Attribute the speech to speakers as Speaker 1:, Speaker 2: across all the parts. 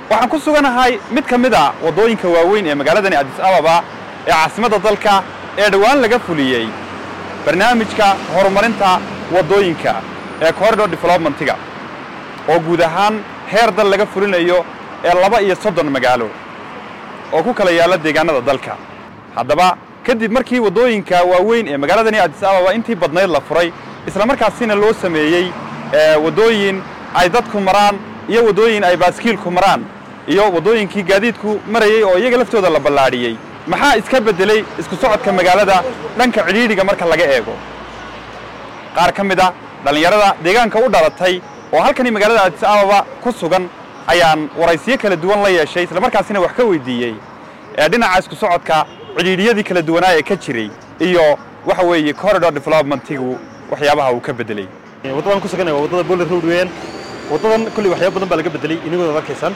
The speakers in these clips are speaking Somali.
Speaker 1: waxaan ku suganahay mid ka mid a waddooyinka waaweyn ee magaaladani adis ababa ee caasimadda dalka ee dhowaan laga fuliyey barnaamijka horumarinta waddooyinka ee corridor developmentiga oo guud ahaan heer dal laga fulinayo ee laba iyo soddon magaalo oo ku kala yaalla deegaanada dalka haddaba kadib markii waddooyinka waaweyn ee magaaladani adis ababa intii badnayd la furay isla markaasina loo sameeyey waddooyin ay dadku maraan iyo waddooyin ay baaskiilku maraan iyo waddooyinkii gaadiidku marayey oo iyaga laftooda la ballaadhiyey maxaa iska beddelay isku socodka magaalada dhanka cidhiidhiga marka laga eego qaar ka mid a dhallinyarada deegaanka u dhalatay oo halkani magaalada adis ababa ku sugan ayaan waraysiyo kala duwan la yeeshay isla markaasina wax ka weydiiyey ee dhinaca isku socodka cidhiidhiyadii kala duwanaa ee ka jiray iyo waxa weeye corridor developmentigu waxyaabaha uu ka beddelay
Speaker 2: waddadan ku suganaya waa waddada boler road weeyaan waddadan kolley waxyaaba badan baa laga beddelay inagooda ad arkaysaan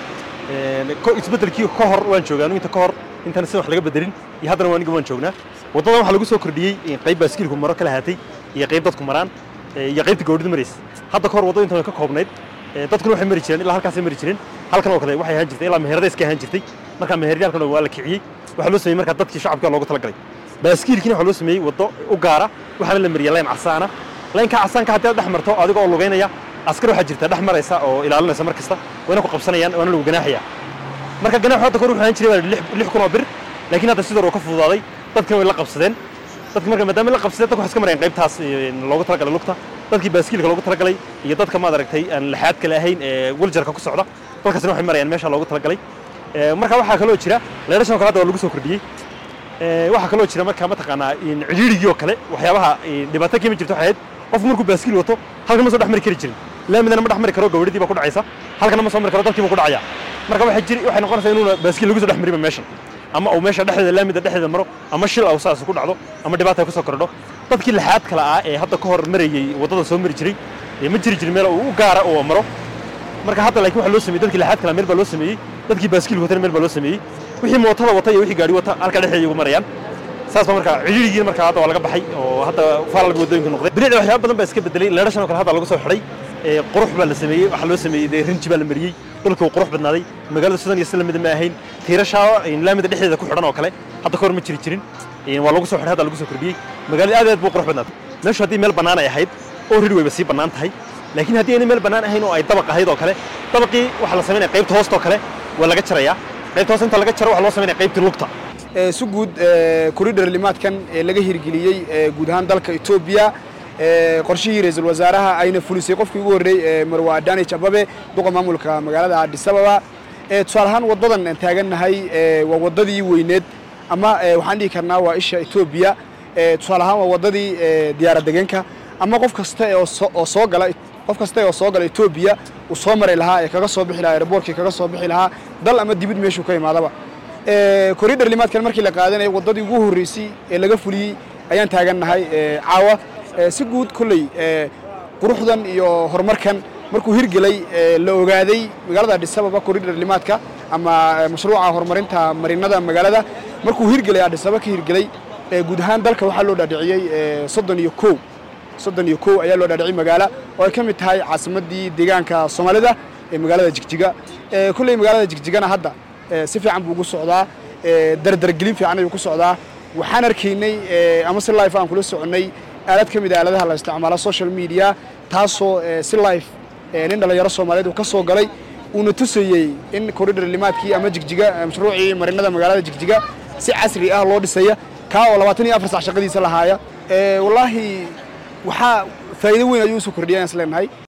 Speaker 2: isbeddelkii ka hor waan joogaa anigu inta ka hor intaan sida wax laga beddelin iyo haddana waa aniga waan joognaa waddadan waxaa lagu soo kordhiyey qayb baaskiilku maro kala haatay iyo qayb dadku maraan iyo qaybta gawdhida maraysa hadda ka hor waddada intan way ka koobnayd dadkuna waxay mari jireen ilaa halkaasay mari jireen halkan oo kale waxay ahaan jirtay ilaa meherada iska ahaan jirtay markaa meherada halkan waa la kiciyey waxaa loo sameeyey markaa dadkii shacabka loogu talagalay baaskiilkiina waxaa loo sameeyey waddo u gaara waxaana la mariyay layn casaana laynka casaanka haddii aad dhex marto adiga oo lugaynaya askar waxaa jirta dhex maraysa oo ilaalinaysa mar kasta wayna ku qabsanayaan waana lagu ganaaxaya marka ganaaxu hadda kor wuxuu ahaan jiray waa lix kun oo bir laakiin hadda sidoo ka fududaaday dadkina way la qabsadeen dadki marka maadaama la qabsadeen dadku waxay iska marayaan qaybtaas loogu talagalay lugta dadkii baaskiilka loogu talagalay iyo dadka maad aragtay aan laxaad kale ahayn ee weljarka ku socda dadkaasina waxay marayaan meesha loogu talagalay marka waxaa kaloo jira leerashan kale hadda waa lagu soo kordhiyey waxaa kaloo jira marka mataqaanaa cidhiidhigii oo kale waxyaabaha dhibaato keemi jirta waxay ahayd qofku markuu baaskiil wato halkan ma soo dhex mari kari jirin laamidana ma dhex mari karo gawadhidii baa ku dhacaysa halkana ma soo mari karo dadkii baa ku dhacaya marka waxay jiri waxay noqonaysaa inuuna baaskiil lagu soo dhex mariba meeshan ama uu meesha dhexdeeda laamida dhexdeeda maro ama shil aw saas ku dhacdo ama dhibaata ay ku soo kordho dadkii laxaad kale ah ee hadda ka hor marayey waddada soo mari jiray ma jiri jirin meel uu u gaara oo maro marka hadda laakiin waxaa loo sameeyey dadkii laxaad kale meel baa loo sameeyey dadkii baaskiil watana meel baa loo sameeyey wixii mootada wata iyo wixii gaari wata halka dhexdeeda ugu marayaan saas baa marka cidhiidhigii marka hadda waa laga baxay oo hadda faalalba waddooyinka noqday bilicda waxyaaba badan baa iska bedelay leerashan oo kale hadda lagu soo xidhay qurux baa la sameeyey waxaa loo sameeyey dee rinji baa la mariyey dhulka uu qurux badnaaday magaalada sidan iyo si lamida ma ahayn tiirashaa laamida dhexdeeda ku xidhan oo kale hadda ka hor ma jiri jirin waa lagu soo xidhay hadda lagu soo kordhiyey magaalada aad aad buu qurux badnaatay meeshu haddii meel bannaan ay ahayd oo rid wayba sii bannaan tahay laakiin haddii aynay meel bannaan ahayn oo ay dabaq ahayd oo kale dabaqii waxaa la samaynaya qaybta hoosta oo kale waa laga jarayaa qaybta hoosta inta laga jaro waxaa loo samaynaya qaybtii lugta
Speaker 3: si guud koridhar limaadkan ee laga hirgeliyey guud ahaan dalka etoobiya qorshihii ra-iisul wasaaraha ayna fulisay qofkii ugu horreey marwa adani jababe duqa maamulka magaalada adis ababa tusaale ahaan waddadan aan taagannahay waa waddadii weyneed ama waxaan dhihi karnaa waa isha etoobiya tusaale ahaan waa waddadii diyaarad degeenka ama qof kasta oo soo gala qof kasta oo soo gala etoobiya uu soo mari lahaa ee kaga soo bixi lahaa airboortkii kaga soo bixi lahaa dal ama dibid meeshuu ka imaadaba koridhar limaadkan markii la qaadanayay waddadii ugu horreysay ee laga fuliyey ayaan taagannahay caawa si guud kolley quruxdan iyo horumarkan markuu hirgelay la ogaaday magaalada adis ababa koridhar limaadka ama mashruuca horumarinta marinada magaalada markuu hirgelay adis ababa ka hirgelay guud ahaan dalka waxaa loo dhaadhiciyey soddon iyo kow soddon iyo kow ayaa loo dhaadhiciyey magaala oo ay ka mid tahay caasimaddii deegaanka soomaalida ee magaalada jigjiga kolley magaalada jigjigana hadda si fiican buu ugu socdaa dardargelin fiican ayuu ku socdaa waxaan arkaynay ama si life aan kula soconnay aalad ka mid a aaladaha la isticmaalo social media taasoo si life nin dhallinyaro soomaaliyeed uu ka soo galay uuna tusayey in koridhar limaadkii ama jigjiga mashruucii marinada magaalada jigjiga si casri ah loo dhisaya kaa oo labaatan iyo afar sac shaqadiisa lahaaya wallaahi waxaa faa'iido weyn ayuu usoo kordhiyay aan is leenahay